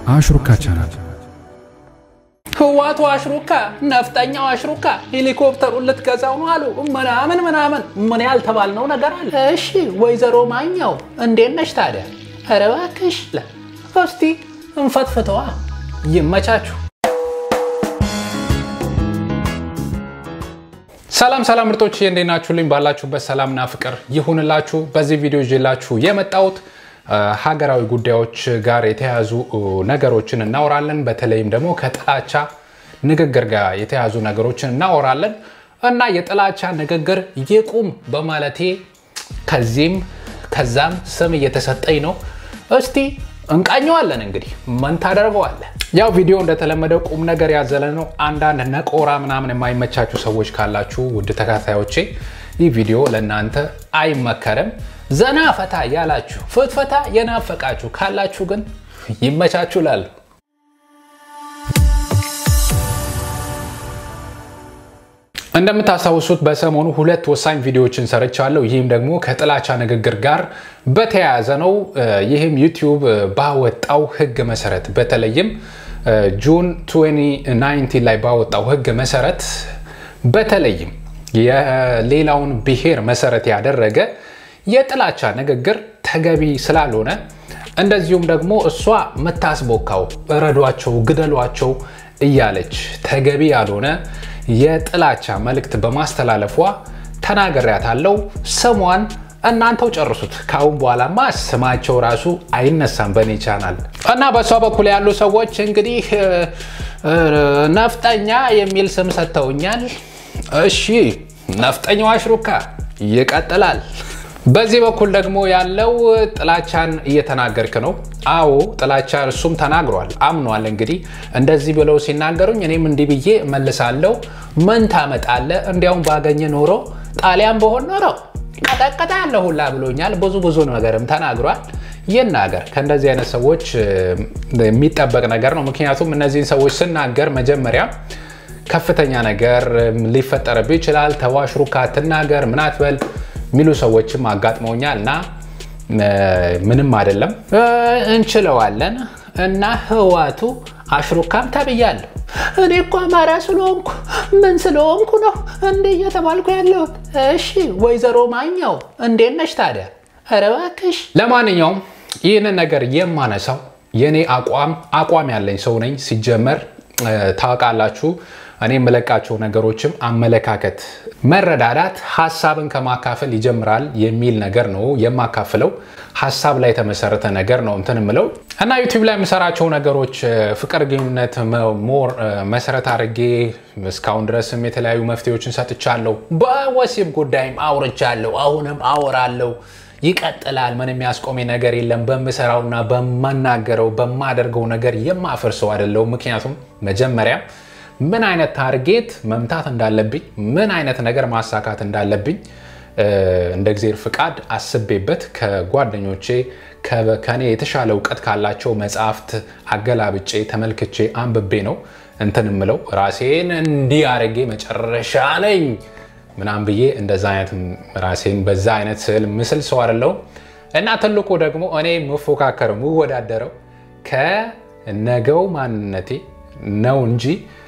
አሽሩካ ቻናል ህዋቱ አሽሩካ ነፍጠኛው አሽሩካ ሄሊኮፕተሩን ልትገዛው ነው አሉ ምናምን ምናምን ምን ያልተባልነው ነገር አለ። እሺ ወይዘሮ ማኛው እንዴት ነሽ ታዲያ? ኧረ እባክሽ ለ እስቲ እንፈትፍተዋ። ይመቻችሁ። ሰላም ሰላም ምርጦች እንዴት ናችሁልኝ? ባላችሁበት ሰላምና ፍቅር ይሁንላችሁ። በዚህ ቪዲዮ ይዤላችሁ የመጣሁት ሀገራዊ ጉዳዮች ጋር የተያያዙ ነገሮችን እናወራለን። በተለይም ደግሞ ከጥላቻ ንግግር ጋር የተያያዙ ነገሮችን እናወራለን እና የጥላቻ ንግግር ይቁም በማለቴ ከዚህም ከዛም ስም እየተሰጠኝ ነው። እስቲ እንቃኘዋለን። እንግዲህ ምን ታደርገዋለህ? ያው ቪዲዮ እንደተለመደው ቁም ነገር ያዘለ ነው። አንዳንድ ነቆራ ምናምን የማይመቻችሁ ሰዎች ካላችሁ ውድ ተከታዮቼ ይህ ቪዲዮ ለእናንተ አይመከርም። ዘና ፈታ ያላችሁ ፍትፈታ የናፈቃችሁ ካላችሁ ግን ይመቻችሁ ላሉ እንደምታስታውሱት በሰሞኑ ሁለት ወሳኝ ቪዲዮዎችን ሰርቻለሁ። ይህም ደግሞ ከጥላቻ ንግግር ጋር በተያያዘ ነው። ይህም ዩቲዩብ ባወጣው ሕግ መሰረት በተለይም ጁን 2019 ላይ ባወጣው ሕግ መሰረት በተለይም የሌላውን ብሔር መሰረት ያደረገ የጥላቻ ንግግር ተገቢ ስላልሆነ እንደዚሁም ደግሞ እሷ የምታስቦካው እረዷቸው፣ ግደሏቸው እያለች ተገቢ ያልሆነ የጥላቻ መልእክት በማስተላለፏ ተናግሬያታለሁ። ስሟን እናንተው ጨርሱት። ከአሁን በኋላማ ስማቸው ራሱ አይነሳም በእኔ ቻናል እና በእሷ በኩል ያሉ ሰዎች እንግዲህ ነፍጠኛ የሚል ስም ሰጥተውኛል። እሺ ነፍጠኛው አሽሩካ ይቀጥላል። በዚህ በኩል ደግሞ ያለው ጥላቻን እየተናገርክ ነው። አዎ ጥላቻ እሱም ተናግሯል፣ አምኗል። እንግዲህ እንደዚህ ብለው ሲናገሩኝ እኔም እንዲህ ብዬ እመልሳለሁ። ምን ታመጣለህ? እንዲያውም ባገኘ ኖሮ ጣሊያን በሆን ኖሮ ቀጠቀጠ ያለ ሁላ ብሎኛል። ብዙ ብዙ ነገርም ተናግሯል። ይናገር። ከእንደዚህ አይነት ሰዎች የሚጠበቅ ነገር ነው። ምክንያቱም እነዚህን ሰዎች ስናገር መጀመሪያ ከፍተኛ ነገር ሊፈጠርብህ ይችላል። ተዋሽሩካ ትናገር ምን አትበል የሚሉ ሰዎችም አጋጥመውኛል እና ምንም አይደለም እንችለዋለን። እና ህዋቱ አሽሩካም ተብያለሁ። እኔ እኮ አማራ ስለሆንኩ ምን ስለሆንኩ ነው እንዴ እየተባልኩ ያለሁት? እሺ ወይዘሮ ማኛው እንዴት ነሽ ታዲያ? ኧረ እባክሽ። ለማንኛውም ይህንን ነገር የማነሳው የእኔ አቋም አቋም ያለኝ ሰው ነኝ። ሲጀመር ታውቃላችሁ እኔ የምለቃቸው ነገሮችም አመለካከት፣ መረዳዳት ሀሳብን ከማካፈል ይጀምራል የሚል ነገር ነው የማካፍለው። ሀሳብ ላይ የተመሰረተ ነገር ነው እንትን ምለው እና ዩቲዩብ ላይ የምሰራቸው ነገሮች ፍቅር ግንኙነት ሞር መሰረት አድርጌ እስካሁን ድረስም የተለያዩ መፍትሄዎችን ሰጥቻለሁ። በወሲብ ጉዳይም አውርቻለሁ። አሁንም አወራለሁ። ይቀጥላል። ምን የሚያስቆመኝ ነገር የለም። በምሰራውና በማናገረው በማደርገው ነገር የማፍር ሰው አይደለሁም። ምክንያቱም መጀመሪያ ምን አይነት ታርጌት መምታት እንዳለብኝ ምን አይነት ነገር ማሳካት እንዳለብኝ እንደ እግዜር ፍቃድ አስቤበት ከጓደኞቼ ከኔ የተሻለ እውቀት ካላቸው መጽሐፍት አገላብጬ ተመልክቼ አንብቤ ነው እንትን ምለው ራሴን እንዲህ አድርጌ መጨረሻ ነኝ ምናምን ብዬ እንደዛ አይነት ራሴን በዛ አይነት ስዕል ምስል ሰው አይደለሁም እና ትልቁ ደግሞ እኔ የምፎካከረው የምወዳደረው ከነገው ማንነቴ ነው እንጂ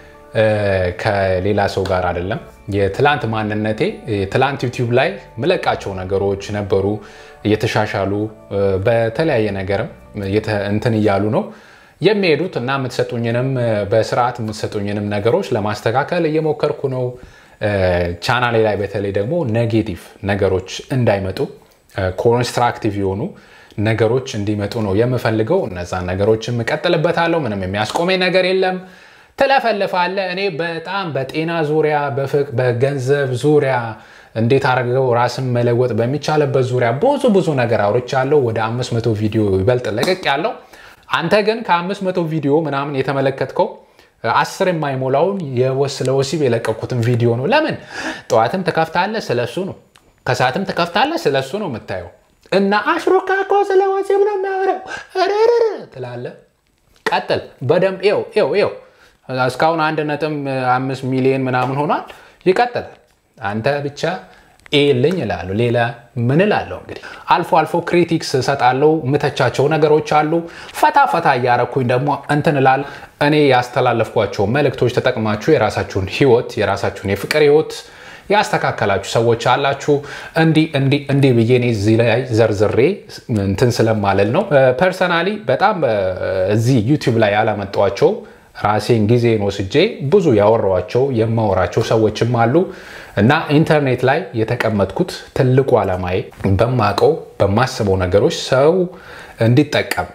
ከሌላ ሰው ጋር አይደለም። የትላንት ማንነቴ ትላንት ዩቲዩብ ላይ ምለቃቸው ነገሮች ነበሩ እየተሻሻሉ በተለያየ ነገርም እንትን እያሉ ነው የሚሄዱት እና የምትሰጡኝንም በስርዓት የምትሰጡኝንም ነገሮች ለማስተካከል እየሞከርኩ ነው። ቻናሌ ላይ በተለይ ደግሞ ኔጌቲቭ ነገሮች እንዳይመጡ ኮንስትራክቲቭ የሆኑ ነገሮች እንዲመጡ ነው የምፈልገው። እነዛን ነገሮችም እቀጥልበታለሁ። ምንም የሚያስቆመኝ ነገር የለም። ትለፈልፋለ። እኔ በጣም በጤና ዙሪያ፣ በገንዘብ ዙሪያ እንዴት አድርገው ራስን መለወጥ በሚቻልበት ዙሪያ ብዙ ብዙ ነገር አውርቻለሁ። ወደ 500 ቪዲዮ ይበልጥ ለቀቅ ያለው አንተ ግን ከ500 ቪዲዮ ምናምን የተመለከትከው አስር የማይሞላውን ስለ ወሲብ የለቀኩትን ቪዲዮ ነው። ለምን ጠዋትም ትከፍታለህ፣ ስለሱ ነው። ከሰዓትም ትከፍታለህ፣ ስለሱ ነው የምታየው። እና አሽሩካ እኮ ስለ ወሲብ ነው የሚያወራው ትላለህ። ቀጥል በደንብ ው ው ው እስካሁን አንድ ነጥብ አምስት ሚሊዮን ምናምን ሆኗል። ይቀጥላል። አንተ ብቻ ይልኝ እላለሁ። ሌላ ምን እላለሁ? እንግዲህ አልፎ አልፎ ክሪቲክስ እሰጣለሁ። ምተቻቸው ነገሮች አሉ። ፈታ ፈታ እያረኩኝ ደግሞ እንትን እላለሁ። እኔ ያስተላለፍኳቸው መልእክቶች ተጠቅማችሁ የራሳችሁን ህይወት የራሳችሁን የፍቅር ህይወት ያስተካከላችሁ ሰዎች አላችሁ። እንዲህ እንዲህ እንዲህ ብዬ እኔ እዚህ ላይ ዘርዝሬ እንትን ስለማለል ነው። ፐርሰናሊ በጣም እዚህ ዩቲዩብ ላይ ያላመጧቸው ራሴን ጊዜን ወስጄ ብዙ ያወራኋቸው የማወራቸው ሰዎችም አሉ እና ኢንተርኔት ላይ የተቀመጥኩት ትልቁ ዓላማዬ በማቀው በማስበው ነገሮች ሰው እንዲጠቀም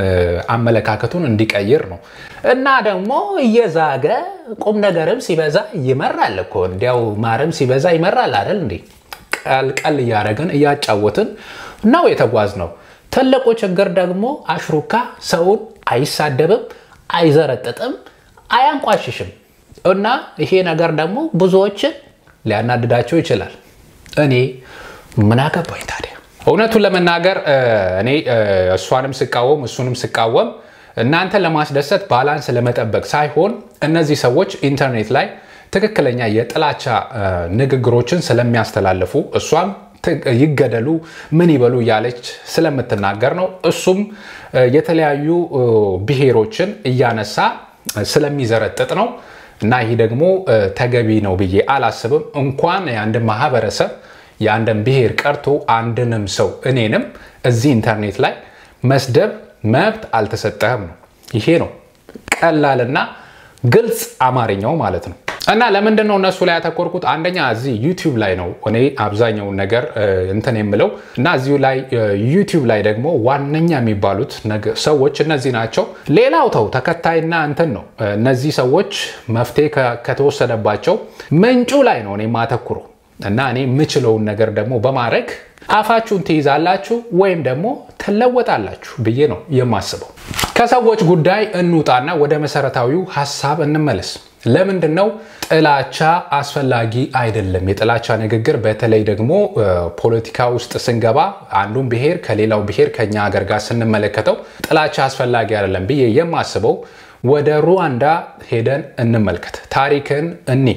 አመለካከቱን እንዲቀይር ነው እና ደግሞ እየዛገ ቁም ነገርም ሲበዛ ይመራል እኮ እንዲያው ማርም ሲበዛ ይመራል አይደል እንዴ? ቀልቀል እያደረግን እያጫወትን ነው የተጓዝ ነው። ትልቁ ችግር ደግሞ አሽሩካ ሰውን አይሳደብም፣ አይዘረጥጥም፣ አያንቋሽሽም እና ይሄ ነገር ደግሞ ብዙዎችን ሊያናድዳቸው ይችላል። እኔ ምን አገባኝ ታዲያ? እውነቱን ለመናገር እኔ እሷንም ስቃወም እሱንም ስቃወም እናንተ ለማስደሰት ባላንስ ለመጠበቅ ሳይሆን እነዚህ ሰዎች ኢንተርኔት ላይ ትክክለኛ የጥላቻ ንግግሮችን ስለሚያስተላልፉ እሷም ይገደሉ ምን ይበሉ እያለች ስለምትናገር ነው። እሱም የተለያዩ ብሔሮችን እያነሳ ስለሚዘረጥጥ ነው እና ይህ ደግሞ ተገቢ ነው ብዬ አላስብም። እንኳን የአንድ ማህበረሰብ የአንድን ብሔር ቀርቶ አንድንም ሰው እኔንም እዚህ ኢንተርኔት ላይ መስደብ መብት አልተሰጠህም ነው። ይሄ ነው ቀላልና ግልጽ አማርኛው ማለት ነው። እና ለምንድን ነው እነሱ ላይ ያተኮርኩት? አንደኛ እዚህ ዩቲዩብ ላይ ነው እኔ አብዛኛውን ነገር እንትን የምለው እና እዚሁ ላይ ዩቲዩብ ላይ ደግሞ ዋነኛ የሚባሉት ሰዎች እነዚህ ናቸው። ሌላው ተው ተከታይና እንትን ነው። እነዚህ ሰዎች መፍትሄ ከተወሰደባቸው ምንጩ ላይ ነው እኔ ማተኩረው እና እኔ የምችለውን ነገር ደግሞ በማድረግ አፋችሁን ትይዛላችሁ ወይም ደግሞ ትለወጣላችሁ ብዬ ነው የማስበው። ከሰዎች ጉዳይ እንውጣና ወደ መሰረታዊው ሀሳብ እንመለስ። ለምንድን ነው ጥላቻ አስፈላጊ አይደለም? የጥላቻ ንግግር በተለይ ደግሞ ፖለቲካ ውስጥ ስንገባ አንዱን ብሔር ከሌላው ብሔር ከኛ ሀገር ጋር ስንመለከተው ጥላቻ አስፈላጊ አይደለም ብዬ የማስበው ወደ ሩዋንዳ ሄደን እንመልከት፣ ታሪክን እኒ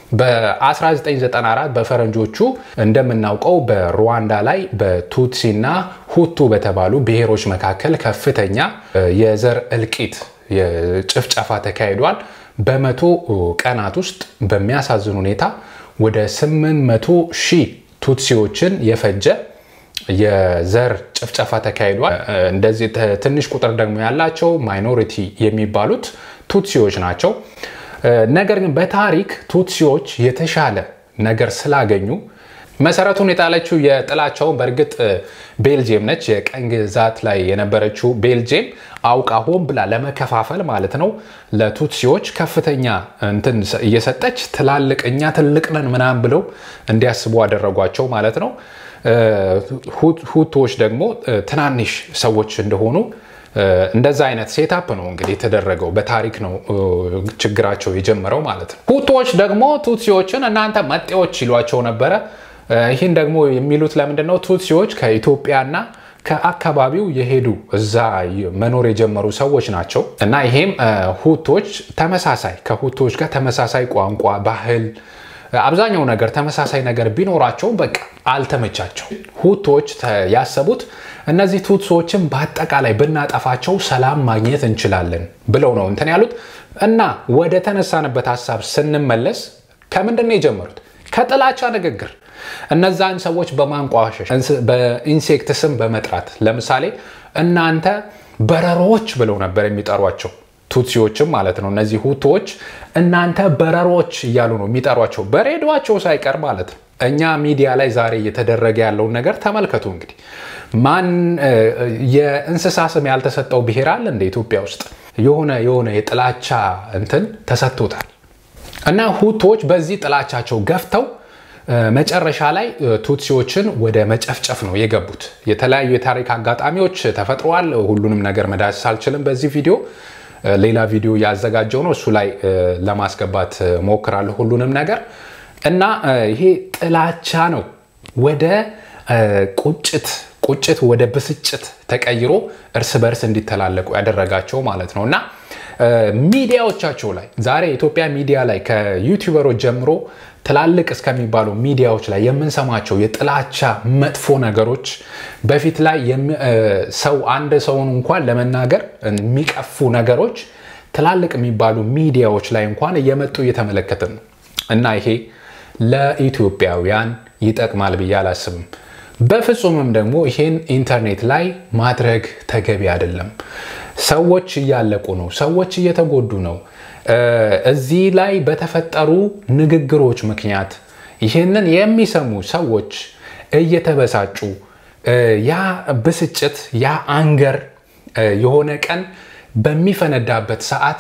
በ1994 በፈረንጆቹ እንደምናውቀው በሩዋንዳ ላይ በቱትሲና ሁቱ በተባሉ ብሔሮች መካከል ከፍተኛ የዘር እልቂት ጭፍጨፋ ተካሂዷል። በመቶ ቀናት ውስጥ በሚያሳዝን ሁኔታ ወደ 800 ሺህ ቱትሲዎችን የፈጀ የዘር ጭፍጨፋ ተካሂዷል። እንደዚህ ትንሽ ቁጥር ደግሞ ያላቸው ማይኖሪቲ የሚባሉት ቱትሲዎች ናቸው። ነገር ግን በታሪክ ቱትሲዎች የተሻለ ነገር ስላገኙ መሰረቱን የጣለችው የጥላቻውን በእርግጥ ቤልጅየም ነች። የቀኝ ግዛት ላይ የነበረችው ቤልጅየም አውቃ ሆን ብላ ለመከፋፈል ማለት ነው ለቱትሲዎች ከፍተኛ እንትን እየሰጠች ትላልቅ እኛ ትልቅ ነን ምናምን ብለው እንዲያስቡ አደረጓቸው ማለት ነው። ሁቶዎች ደግሞ ትናንሽ ሰዎች እንደሆኑ እንደዛ አይነት ሴታፕ ነው እንግዲህ የተደረገው። በታሪክ ነው ችግራቸው የጀመረው ማለት ነው። ሁቶዎች ደግሞ ቱትሲዎችን እናንተ መጤዎች ይሏቸው ነበረ። ይህን ደግሞ የሚሉት ለምንድን ነው? ቱትሲዎች ከኢትዮጵያና ከአካባቢው የሄዱ እዛ መኖር የጀመሩ ሰዎች ናቸው እና ይሄም ሁቶች ተመሳሳይ ከሁቶች ጋር ተመሳሳይ ቋንቋ፣ ባህል አብዛኛው ነገር ተመሳሳይ ነገር ቢኖራቸው በቃ አልተመቻቸው። ሁቶች ያሰቡት እነዚህ ቱትሶችን በአጠቃላይ ብናጠፋቸው ሰላም ማግኘት እንችላለን ብለው ነው እንትን ያሉት እና ወደ ተነሳንበት ሀሳብ ስንመለስ ከምንድን ነው የጀመሩት? ከጥላቻ ንግግር እነዛን ሰዎች በማንቋሸሽ በኢንሴክት ስም በመጥራት ለምሳሌ እናንተ በረሮዎች ብለው ነበር የሚጠሯቸው ቱትሲዎችም ማለት ነው። እነዚህ ሁቶዎች እናንተ በረሮች እያሉ ነው የሚጠሯቸው በሬዲዮቸው ሳይቀር ማለት ነው። እኛ ሚዲያ ላይ ዛሬ እየተደረገ ያለውን ነገር ተመልከቱ። እንግዲህ ማን የእንስሳ ስም ያልተሰጠው ብሔር አለ እንደ ኢትዮጵያ ውስጥ የሆነ የሆነ የጥላቻ እንትን ተሰጥቶታል። እና ሁቶች በዚህ ጥላቻቸው ገፍተው መጨረሻ ላይ ቱትሲዎችን ወደ መጨፍጨፍ ነው የገቡት። የተለያዩ የታሪክ አጋጣሚዎች ተፈጥረዋል። ሁሉንም ነገር መዳሰስ አልችልም በዚህ ቪዲዮ ሌላ ቪዲዮ ያዘጋጀው ነው። እሱ ላይ ለማስገባት ሞክራለሁ ሁሉንም ነገር እና ይሄ ጥላቻ ነው ወደ ቁጭት ቁጭት ወደ ብስጭት ተቀይሮ እርስ በርስ እንዲተላለቁ ያደረጋቸው ማለት ነው እና ሚዲያዎቻቸው ላይ ዛሬ የኢትዮጵያ ሚዲያ ላይ ከዩቲዩበሮች ጀምሮ ትላልቅ እስከሚባሉ ሚዲያዎች ላይ የምንሰማቸው የጥላቻ መጥፎ ነገሮች በፊት ላይ ሰው አንድ ሰውን እንኳን ለመናገር የሚቀፉ ነገሮች ትላልቅ የሚባሉ ሚዲያዎች ላይ እንኳን እየመጡ እየተመለከትን ነው እና ይሄ ለኢትዮጵያውያን ይጠቅማል ብዬ አላስብም። በፍጹምም ደግሞ ይሄን ኢንተርኔት ላይ ማድረግ ተገቢ አይደለም። ሰዎች እያለቁ ነው። ሰዎች እየተጎዱ ነው። እዚህ ላይ በተፈጠሩ ንግግሮች ምክንያት ይህንን የሚሰሙ ሰዎች እየተበሳጩ ያ ብስጭት ያ አንገር የሆነ ቀን በሚፈነዳበት ሰዓት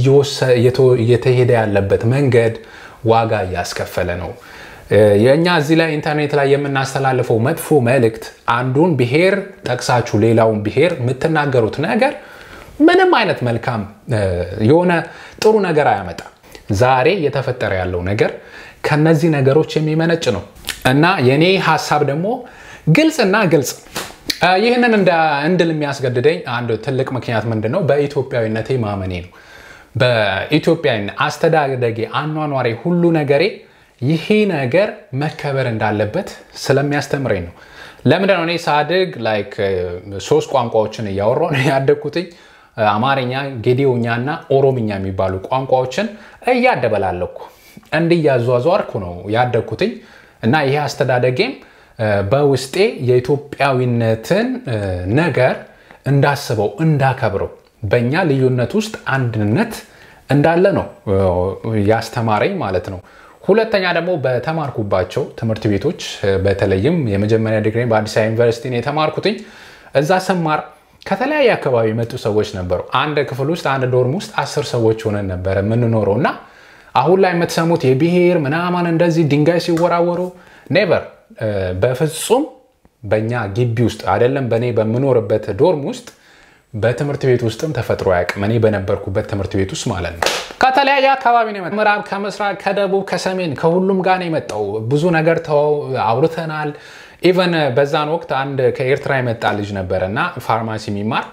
እየተሄደ ያለበት መንገድ ዋጋ እያስከፈለ ነው። የእኛ እዚህ ላይ ኢንተርኔት ላይ የምናስተላልፈው መጥፎ መልእክት አንዱን ብሔር ጠቅሳችሁ ሌላውን ብሔር የምትናገሩት ነገር ምንም አይነት መልካም የሆነ ጥሩ ነገር አያመጣም። ዛሬ እየተፈጠረ ያለው ነገር ከነዚህ ነገሮች የሚመነጭ ነው እና የኔ ሀሳብ ደግሞ ግልጽና ግልጽ ይህንን እንድል የሚያስገድደኝ አንድ ትልቅ ምክንያት ምንድን ነው? በኢትዮጵያዊነቴ ማመኔ ነው። በኢትዮጵያ አስተዳደጌ፣ አኗኗሬ፣ ሁሉ ነገሬ ይሄ ነገር መከበር እንዳለበት ስለሚያስተምረኝ ነው። ለምንድን ነው እኔ ሳድግ ላይክ ሶስት ቋንቋዎችን እያወራሁ ነው ያደግኩትኝ። አማርኛ፣ ጌዲዮኛ እና ኦሮምኛ የሚባሉ ቋንቋዎችን እያደበላለኩ እንዲያዟዟርኩ ነው ያደግኩትኝ እና ይሄ አስተዳደጌም በውስጤ የኢትዮጵያዊነትን ነገር እንዳስበው እንዳከብረው በእኛ ልዩነት ውስጥ አንድነት እንዳለ ነው ያስተማረኝ ማለት ነው። ሁለተኛ ደግሞ በተማርኩባቸው ትምህርት ቤቶች በተለይም የመጀመሪያ ዲግሪ በአዲስ አበባ ዩኒቨርሲቲ የተማርኩትኝ እዛ ስማር ከተለያየ አካባቢ የመጡ ሰዎች ነበሩ። አንድ ክፍል ውስጥ አንድ ዶርም ውስጥ አስር ሰዎች ሆነን ነበረ የምንኖረው እና አሁን ላይ የምትሰሙት የብሔር ምናምን እንደዚህ ድንጋይ ሲወራወሩ ኔቨር በፍጹም በእኛ ግቢ ውስጥ አይደለም በእኔ በምኖርበት ዶርም ውስጥ በትምህርት ቤት ውስጥም ተፈጥሮ አያውቅም። እኔ በነበርኩበት ትምህርት ቤት ውስጥ ማለት ነው። ከተለያየ አካባቢ ነው የመጣው። ምዕራብ፣ ከምስራቅ፣ ከደቡብ፣ ከሰሜን ከሁሉም ጋር ነው የመጣው። ብዙ ነገር አውርተናል። ኢቨን በዛን ወቅት አንድ ከኤርትራ የመጣ ልጅ ነበረ እና ፋርማሲ የሚማር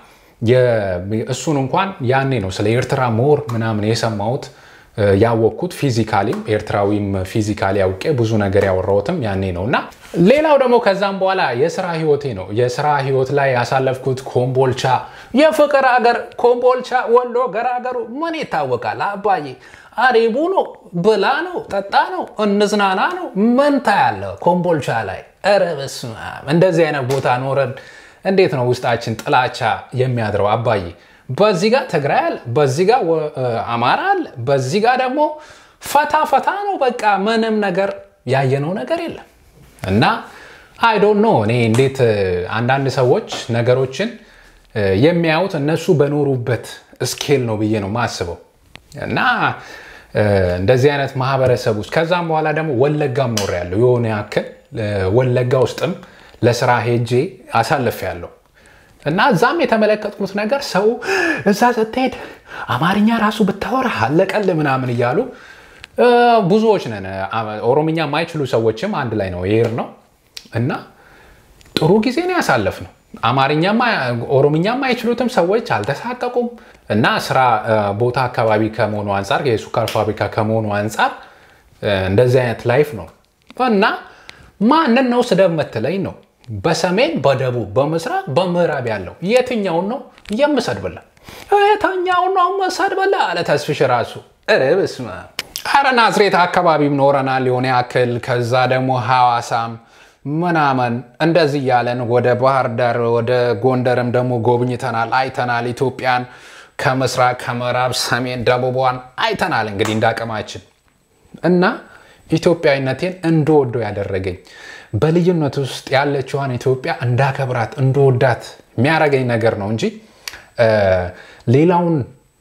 እሱን እንኳን ያኔ ነው ስለ ኤርትራ ሞር ምናምን የሰማሁት ያወቅኩት ፊዚካሊም ኤርትራዊም ፊዚካሊ ያውቄ ብዙ ነገር ያወራሁትም ያኔ ነው እና ሌላው ደግሞ ከዛም በኋላ የስራ ህይወቴ ነው። የስራ ህይወት ላይ ያሳለፍኩት ኮምቦልቻ፣ የፍቅር ሀገር ኮምቦልቻ፣ ወሎ ገራገሩ ምን ይታወቃል አባዬ። አሪቡ ነው፣ ብላ ነው፣ ጠጣ ነው፣ እንዝናና ነው። መንታ ያለ ኮምቦልቻ ላይ ኧረ በስመ አብ! እንደዚህ አይነት ቦታ ኖረን እንዴት ነው ውስጣችን ጥላቻ የሚያድረው አባዬ? በዚህ ጋር ትግራይ አለ፣ በዚህ ጋር አማራ አለ፣ በዚህ ጋር ደግሞ ፈታ ፈታ ነው። በቃ ምንም ነገር ያየነው ነገር የለም እና አይ ዶንት ኖ እኔ እንዴት አንዳንድ ሰዎች ነገሮችን የሚያዩት እነሱ በኖሩበት ስኬል ነው ብዬ ነው ማስበው እና እንደዚህ አይነት ማህበረሰብ ውስጥ ከዛም በኋላ ደግሞ ወለጋም ኖር ያለው የሆነ ያክል ወለጋ ውስጥም ለስራ ሄጄ አሳልፍ ያለው እና እዛም የተመለከትኩት ነገር ሰው እዛ ስትሄድ አማርኛ ራሱ ብታወራ አለቀል ምናምን እያሉ ብዙዎች ነን። ኦሮምኛ የማይችሉ ሰዎችም አንድ ላይ ነው ይሄር ነው እና ጥሩ ጊዜ ነው ያሳለፍ ነው። አማርኛማ ኦሮምኛ የማይችሉትም ሰዎች አልተሳቀቁም። እና ስራ ቦታ አካባቢ ከመሆኑ አንጻር የሱካር ፋብሪካ ከመሆኑ አንጻር እንደዚህ አይነት ላይፍ ነው እና ማንን ነው ስደብ መትለኝ ነው በሰሜን በደቡብ በምስራቅ በምዕራብ ያለው የትኛውን ነው የምሰድብላ? የትኛውን ነው የምሰድብላ አለ ተስፍሽ ራሱ ርብስ ኧረ ናዝሬት አካባቢም ኖረናል የሆነ ያክል ከዛ ደግሞ ሐዋሳም ምናምን እንደዚህ እያለን ወደ ባህር ዳር ወደ ጎንደርም ደግሞ ጎብኝተናል፣ አይተናል። ኢትዮጵያን ከምስራቅ ከምዕራብ፣ ሰሜን፣ ደቡቧን አይተናል። እንግዲህ እንዳቅማችን እና ኢትዮጵያዊነቴን እንደወደው ያደረገኝ በልዩነት ውስጥ ያለችዋን ኢትዮጵያ እንዳከብራት እንደወዳት የሚያደርገኝ ነገር ነው እንጂ ሌላውን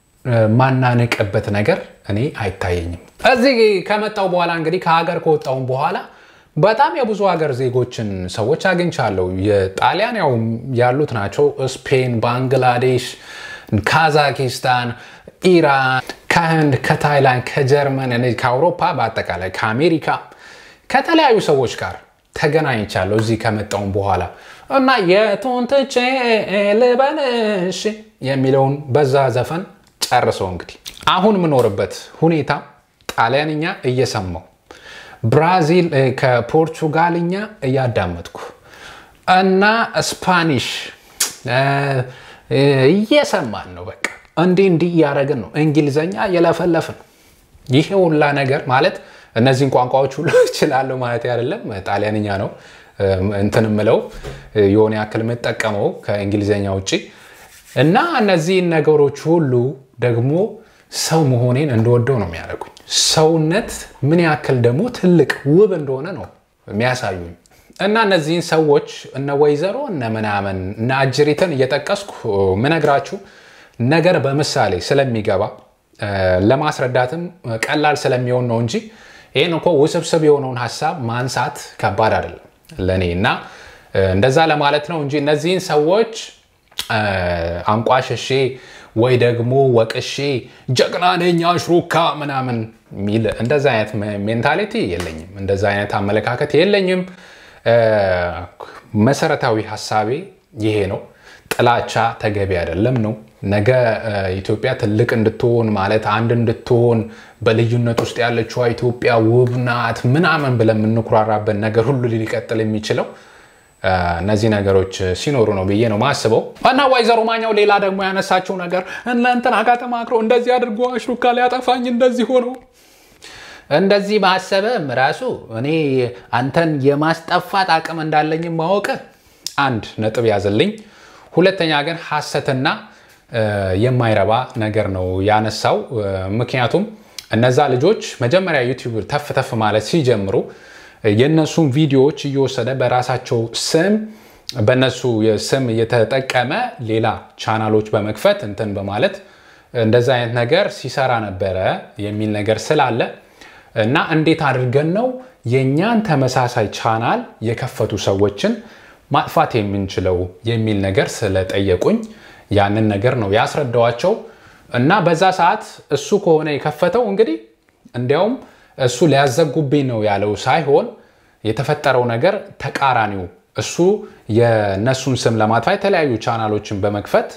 ማናነቅበት ነገር እኔ አይታየኝም። እዚህ ከመጣው በኋላ እንግዲህ ከሀገር ከወጣውን በኋላ በጣም የብዙ ሀገር ዜጎችን ሰዎች አግኝቻለሁ። የጣሊያን ያው ያሉት ናቸው። ስፔን፣ ባንግላዴሽ፣ ካዛኪስታን፣ ኢራን፣ ከህንድ፣ ከታይላንድ፣ ከጀርመን፣ ከአውሮፓ በአጠቃላይ ከአሜሪካ ከተለያዩ ሰዎች ጋር ተገናኝቻለሁ እዚህ ከመጣውን በኋላ እና የቱን ትቼ ልበልሽ የሚለውን በዛ ዘፈን ጨርሰው እንግዲህ አሁን የምኖርበት ሁኔታ ጣሊያንኛ እየሰማው ብራዚል ከፖርቹጋልኛ እያዳመጥኩ እና ስፓኒሽ እየሰማን ነው። በቃ እንዲህ እንዲህ እያደረግን ነው። እንግሊዘኛ እየለፈለፍን ይሄ ሁላ ነገር ማለት እነዚህን ቋንቋዎች ሁሉ እችላለሁ ማለት አይደለም። ጣሊያንኛ ነው እንትን ምለው የሆነ ያክል የምጠቀመው ከእንግሊዝኛ ውጭ እና እነዚህን ነገሮች ሁሉ ደግሞ ሰው መሆኔን እንደወደው ነው የሚያደርጉኝ። ሰውነት ምን ያክል ደግሞ ትልቅ ውብ እንደሆነ ነው የሚያሳዩኝ። እና እነዚህን ሰዎች እነ ወይዘሮ እነ ምናምን እነ አጅሪትን እየጠቀስኩ ምነግራችሁ ነገር በምሳሌ ስለሚገባ ለማስረዳትም ቀላል ስለሚሆን ነው እንጂ ይህን እኮ ውስብስብ የሆነውን ሀሳብ ማንሳት ከባድ አይደለም ለእኔ እና እንደዛ ለማለት ነው እንጂ እነዚህን ሰዎች አንቋሸሼ ወይ ደግሞ ወቅሼ ጀግና ነኝ አሽሩካ ምናምን የሚል እንደዛ አይነት ሜንታሊቲ የለኝም። እንደዛ አይነት አመለካከት የለኝም። መሰረታዊ ሀሳቤ ይሄ ነው። ጥላቻ ተገቢ አይደለም ነው። ነገ ኢትዮጵያ ትልቅ እንድትሆን ማለት አንድ እንድትሆን በልዩነት ውስጥ ያለችዋ ኢትዮጵያ ውብ ናት ምናምን ብለን የምንኩራራበት ነገር ሁሉ ሊቀጥል የሚችለው እነዚህ ነገሮች ሲኖሩ ነው ብዬ ነው ማስበው። እና ወይዘሮ ማኛው ሌላ ደግሞ ያነሳችው ነገር እናንተን አጋ ተማክሮ እንደዚህ አድርጎ አሽሩካ ሊያጠፋኝ እንደዚህ ሆኖ እንደዚህ ማሰብም ራሱ እኔ አንተን የማስጠፋት አቅም እንዳለኝ ማወቅ አንድ ነጥብ ያዘልኝ። ሁለተኛ ግን ሐሰትና የማይረባ ነገር ነው ያነሳው። ምክንያቱም እነዛ ልጆች መጀመሪያ ዩቲዩብ ተፍ ተፍ ማለት ሲጀምሩ የእነሱን ቪዲዮዎች እየወሰደ በራሳቸው ስም በእነሱ ስም እየተጠቀመ ሌላ ቻናሎች በመክፈት እንትን በማለት እንደዛ አይነት ነገር ሲሰራ ነበረ የሚል ነገር ስላለ እና እንዴት አድርገን ነው የእኛን ተመሳሳይ ቻናል የከፈቱ ሰዎችን ማጥፋት የምንችለው የሚል ነገር ስለጠየቁኝ ያንን ነገር ነው ያስረዳዋቸው። እና በዛ ሰዓት እሱ ከሆነ የከፈተው እንግዲህ እንዲያውም እሱ ሊያዘጉብኝ ነው ያለው ሳይሆን የተፈጠረው ነገር ተቃራኒው እሱ የነሱን ስም ለማጥፋት የተለያዩ ቻናሎችን በመክፈት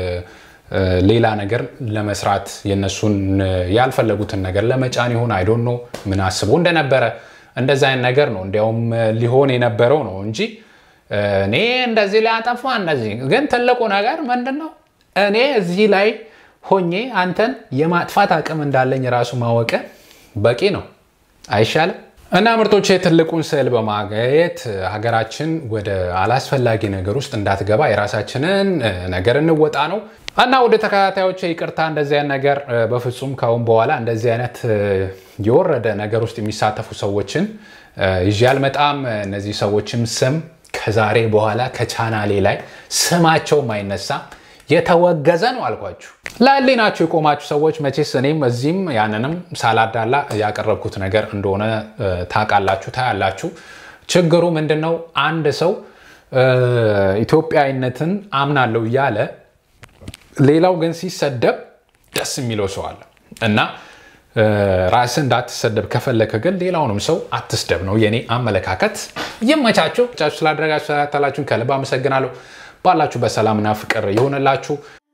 ሌላ ነገር ለመስራት የነሱን ያልፈለጉትን ነገር ለመጫን ይሆን አይዶን ነው ምን አስቦ እንደነበረ እንደዚ አይነት ነገር ነው እንዲያውም ሊሆን የነበረው ነው እንጂ እኔ እንደዚህ ሊያጠፋ እንደዚህ ግን ትልቁ ነገር ምንድን ነው እኔ እዚህ ላይ ሆኜ አንተን የማጥፋት አቅም እንዳለኝ ራሱ ማወቅ በቂ ነው አይሻልም? እና ምርጦች ትልቁን ስዕል በማየት ሀገራችን ወደ አላስፈላጊ ነገር ውስጥ እንዳትገባ የራሳችንን ነገር እንወጣ ነው። እና ወደ ተከታታዮች ይቅርታ፣ እንደዚህ አይነት ነገር በፍጹም ካሁን በኋላ እንደዚህ አይነት የወረደ ነገር ውስጥ የሚሳተፉ ሰዎችን ይዤ አልመጣም። እነዚህ ሰዎችም ስም ከዛሬ በኋላ ከቻናሌ ላይ ስማቸውም አይነሳም። የተወገዘ ነው አልኳችሁ። ለህሊናችሁ የቆማችሁ ሰዎች መቼስ እኔም እዚህም ያንንም ሳላዳላ ያቀረብኩት ነገር እንደሆነ ታውቃላችሁ፣ ታያላችሁ። ችግሩ ምንድን ነው? አንድ ሰው ኢትዮጵያዊነትን አምናለሁ እያለ ሌላው ግን ሲሰደብ ደስ የሚለው ሰው አለ እና ራስህ እንዳትሰደብ ከፈለከ ግን ሌላውንም ሰው አትስደብ ነው የኔ አመለካከት። ይመቻችሁ። ስላደረጋችሁ ስላታላችሁን ከልብ አመሰግናለሁ። ባላችሁ በሰላምና ፍቅር ይሆንላችሁ።